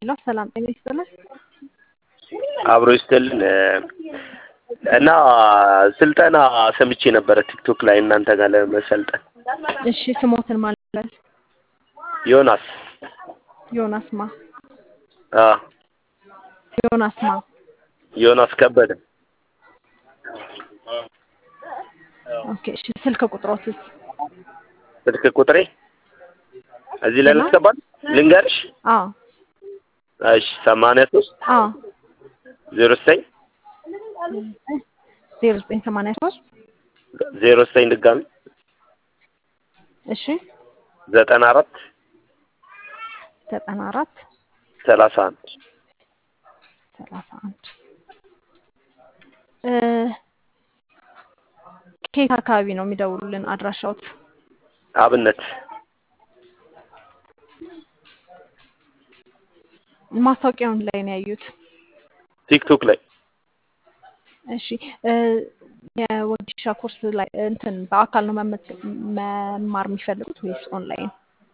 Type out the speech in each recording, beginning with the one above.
ሄሎ ሰላም ጤና ይስጥልን። አብሮ ይስጥልን እና ስልጠና ሰምቼ ነበረ ቲክቶክ ላይ እናንተ ጋር ለመሰልጠን። እሺ ስሞትን ማለት ዮናስ ዮናስ ማ አ ዮናስ ማ ዮናስ ከበደ ኦኬ እሺ ስልክ ቁጥሮትስ ስልክ ቁጥሬ እዚህ ላይ ልትገባል ልንገርሽ? አዎ እሺ ሰማንያ ሶስት አዎ ዜሮ ዘጠኝ ዜሮ ዘጠኝ ሰማንያ ሶስት ዜሮ ዘጠኝ ድጋሚ እሺ ዘጠና አራት ዘጠና አራት ሰላሳ አንድ ሰላሳ አንድ ከየት አካባቢ ነው የሚደውሉልን? አድራሻዎት አብነት ማስታወቂያውን ላይ ነው ያዩት? ቲክቶክ ላይ እሺ የወጌሻ ኮርስ ላይ እንትን በአካል ነው መመዝ- መማር የሚፈልጉት ወይስ ኦንላይን?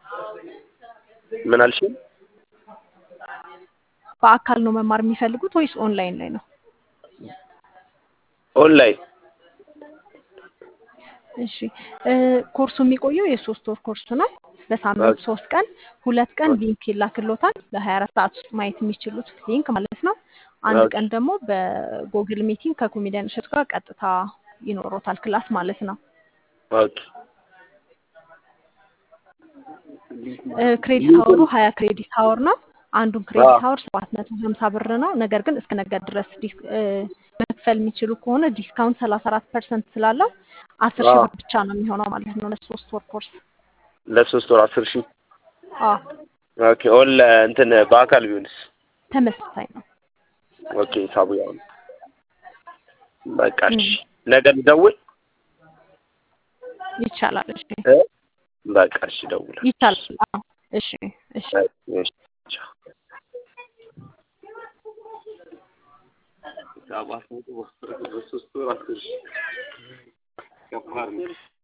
ምን አልሽኝ? በአካል ነው መማር የሚፈልጉት ወይስ ኦንላይን ላይ ነው? ኦንላይን እሺ ኮርሱ የሚቆየው የሶስት ወር ኮርስ ነው። በሳምንት ሶስት ቀን ሁለት ቀን ሊንክ ይላክሎታል ለሀያ አራት ሰዓት ውስጥ ማየት የሚችሉት ሊንክ ማለት ነው። አንድ ኦኬ። ቀን ደግሞ በጎግል ሚቲንግ ከኮሜዲያን እሸቱ ጋር ቀጥታ ይኖሮታል ክላስ ማለት ነው። ኦኬ ክሬዲት ሀወሩ ሀያ ክሬዲት ሀወር ነው። አንዱን ክሬዲት ሀወር ሰባት መቶ ሀምሳ ብር ነው። ነገር ግን እስከ ነገ ድረስ ዲስ- እ፣ መክፈል የሚችሉ ከሆነ ዲስካውንት ሰላሳ አራት ፐርሰንት ስላለው አስር ሺህ አዎ። ብር ብቻ ነው የሚሆነው ማለት ነው ለሶስት ወር ኮርስ። ለሶስት ወር አስር ሺህ አዎ ኦኬ ኦን እንትን በአካል ቢሆንስ? ተመሳሳይ ነው። ኦኬ ሂሳቡ ያው ነው። በቃ እሺ ነገ ልደውል ይቻላል። እሺ እ? በቃ እሺ እደውላለሁ። ይቻላል። አዎ እሺ እሺ እሺ ቻው። ሰባት መቶ በሶስት ወር አስር ሺህ ከባድ ነው።